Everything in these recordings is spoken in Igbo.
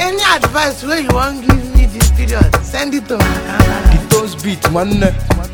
Any advice wey you wan give me this period, send it to my account. The toast beat nwanne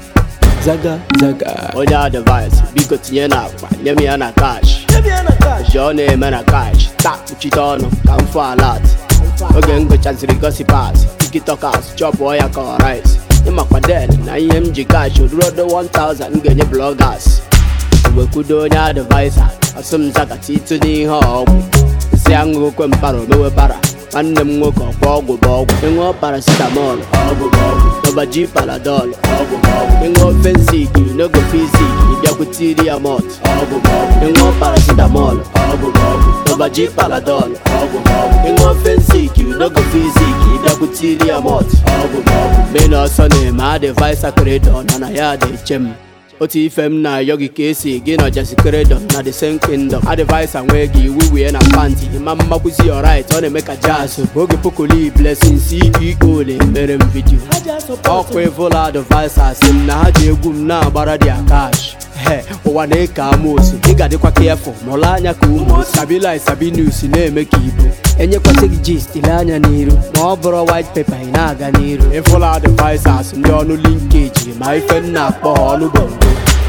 zaga zaga onye advice biko tinye na akpa nye m ya na cash ji ọ na-eme na cash taa kpuchite ọnụ ka m fụ alat oge m gụchaziri gosipas tikitokas chọpụọ ya ka ọ rice ịmakwa del na ihe m ji cash ruodo 1000 m ga-enye bloggers wekwudo onye advaisa asụ m zakata itu n'ihe ọgwụ nsị aṅụ okwe mpara omewe para nwanne m nwoke ọkwa ọgwụ bụ ọgwụ ịṅụọ paracetamol ọgwụ bụ ọgwụ nọbaji paladol ọgwụ bụ ọgwụ ịṅụọ fensik nogo fizik ịbịakwutiri ya mọt ọgwụ bụ ọgwụ ịṅụọ paracetamol ọgwụ bụ ọgwụ nọbaji paladol ọgwụ bụ ọgwụ ịṅụọ fensik nogo fizik ịbịakwutiri ya mọt ọgwụ bụ ọgwụ mena ọsọ na-eme advaisa kredo na na ya dị eche m otu ife m na-ayọ gị ka esi gị na ọjasi kredọm na the same kingdom advice nwee gị iwu wee na panti ma mmakwụzi ọrit ọ na-eme ka jazz oge pokoli blessing ceo na-emere m vidio ọkwa evola advice asị m na ha ji egwu m na-agbara dia cash he ụwa na-eke amosu ị ga-adịkwa kefụ mụrụ anya ka ụmụ sabili sabi news na-eme ka ibu enyekwasị gị gist ile anya n'iru ma ọ bụrụ white paper ị na-aga n'iru ịfụla advisers ndị ọnụ linkeji ma ife m na-akpọ ha ọnụ bongo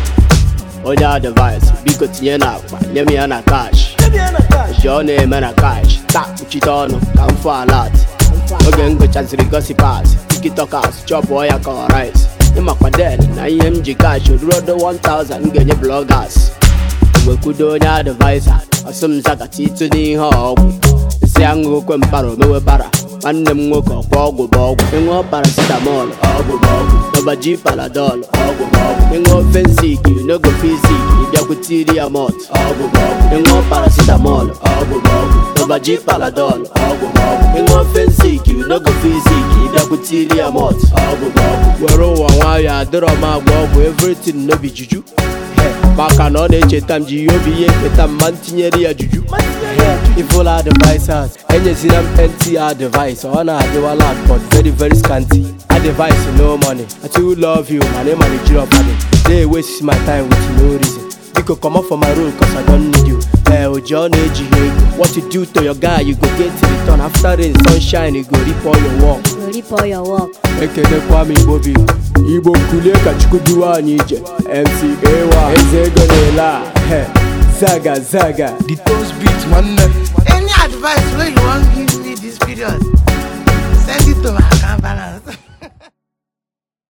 onye advice biko tinye na akpa nye m ya na cash ji ọ na-eme na cash taa kpuchite ọnụ ka m fụ alat oge m gụchaziri gosipas tikitokas chọpụọ ya ka ọ rice ịmakwa del na ihe m ji cash ruodo 1000 m ga-enye bloggers wekwudo onye advaisa ọsụ m zakata itu n'ihe ọgwụ nsị aṅụ okwe mpara omewe para nwanne m nwoke ọkwa ọgwụ bụ ọgwụ ịṅụọ paracetamol ọgwụ bụ ọgwụ nọbaji paladol ọgwụ bụ ọgwụ ịṅụọ fensik nogo fizik ịbịakwutiri ya mọt ọgwụ bụ ọgwụ ịṅụọ paracetamol ọgwụ bụ ọgwụ nọbaji paladol ọgwụ bụ ọgwụ ịṅụọ fensik nogo fizik ịbịakwutiri ya mọt ọgwụ bụ ọgwụ were ụwa nwayọ adịrọ m agba ọgwụ everything no be juju maka na ọ na-echeta m ji ihe obi ihe nketa m ma ntinyere ya juju ifola advisers enyezila m nt advice ọ na-adịwa lag but very very scanty advice no money i too love you mana ịma na ejiri ọbadị dey waste my time with no reason biko comot for my road cause i don't need you ee oji ọ na-ejighị ego what you do to your guy you go get return after rain sunshine you go reap all your work Go reap all your work. ekelekwa m igbo bi igbo kulie ka chukwu duwa anyị ije mc ewa eze ego na-ele a he, zaga zaga The toast beat nwanne Any advice wey you wan give me this period, send it to my account balance.